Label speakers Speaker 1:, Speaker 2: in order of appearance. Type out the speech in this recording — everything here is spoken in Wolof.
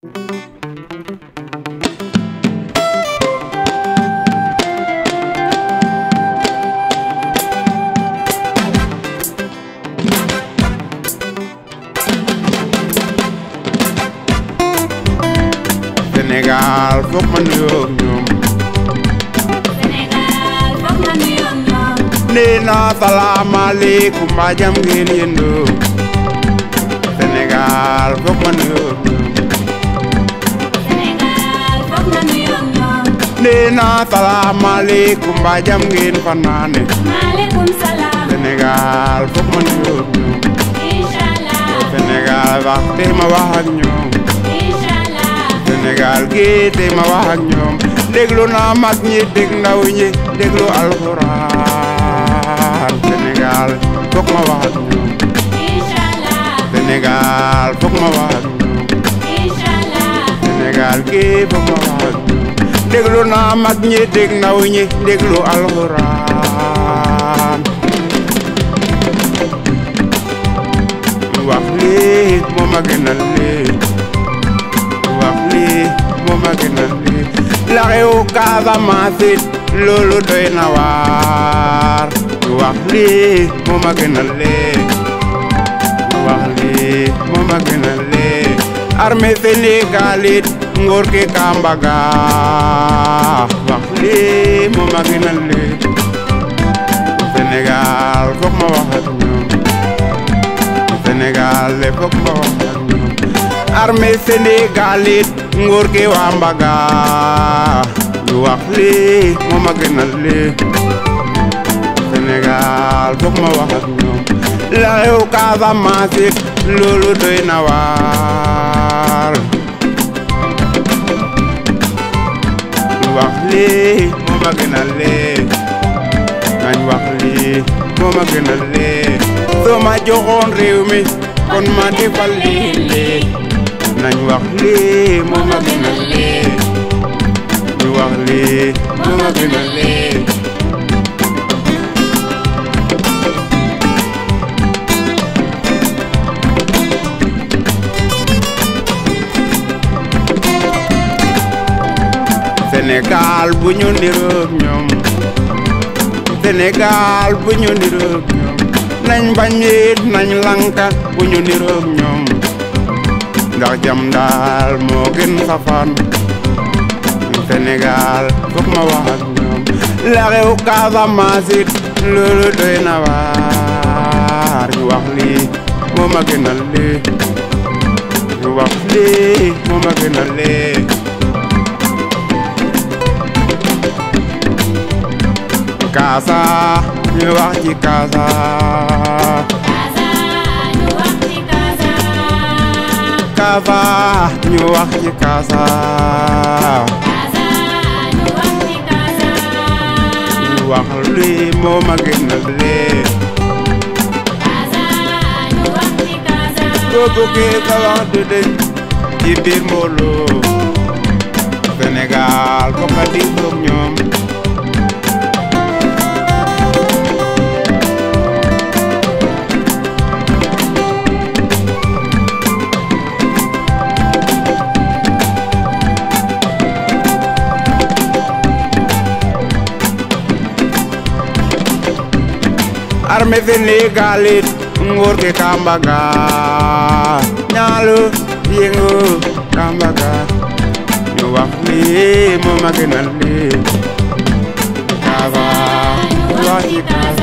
Speaker 1: Sénégal foog ma nuyoo ak ñoom
Speaker 2: Sénégal foog nga nuyoo ak ñoom.
Speaker 1: nee naa salaamaaleykum mbaa jam ngeen yëndoo Sénégal foog ma nuyoo ak ñoom
Speaker 2: Sénégal foog nga nuyoo ak ñoom.
Speaker 1: nee naa salaamaaleykum mbaa jam ngeen fanaane
Speaker 2: maaleykum salaam.
Speaker 1: Sénégal foog ma nuyoo ak ñoom
Speaker 2: inch'Allah.
Speaker 1: Sénégal wax te ma wax ak ñoom
Speaker 2: inch'Allah.
Speaker 1: Sénégal gii te ma wax ak ñoom déglu naa mag ñi dégg ndaw ñi déglu alxuraan Sénégal foog ma wax ak ñoom
Speaker 2: inch'Allah.
Speaker 1: Sénégal foog ma wax ak ñoom
Speaker 2: inch'Allah.
Speaker 1: Sénégal gii foog ma wax ak ñoom déglu naa mag ñi dégg ndaw ñi déglu alxuraan wax lii moo ma gënal lii wax lii moo ma gënal lii la xew Casamance it loolu doy na waar wax lii moo ma gënal lii wax lii moo ma gënal lii armée Sénégal it nguur gi Kambaga wax lii moo ma gënal lii Sénégal foog ma wax ak ñoom Sénégal le foog ma wax ak ñoom armée Sénégal it nguur gi waa Mbaga ñu wax lii moo ma gënal lii Sénégal foog ma wax ak ñoom la xew Casamance it loolu doy na waar ñu wax lii moo ma gënal lii nañ wax lii moo ma gënal lii soo ma joxoon réew mi kon ma defal lii lii nañ wax lii moo ma gënal lii ñu wax lii moo ma gënal lii Sénégal bu ñu niroog ñoom Sénégal bu ñu niroog ñoom nañ bañ it nañ lanka bu ñu niroog ñoom ndax jam daal moo gën safaan Sénégal foog ma wax ak ñoom la xew Casamance it loolu doy na waar ñu wax lii moo ma gënal lii ñu wax lii moo ma gënal lii Kaasa ñu wax ci Kaasa
Speaker 2: Kaasa ñu wax ci Kaasa.
Speaker 1: Kaasa ñu wax ci Kaasa
Speaker 2: Kaasa ñu wax ci Kaasa.
Speaker 1: ñu wax lii moo ma gënal lii
Speaker 2: Kaasa ñu wax ci Kaasa.
Speaker 1: boo bëggee sa wax du deñ ci biir mbooloo Sénégal ko ka di soog ñoom armée Sénégal it nguur gi Kambaga ñaalu yëngu Kambaga ñu wax lii moo ma gënal lii Kaasa ñu wax ci Kaasa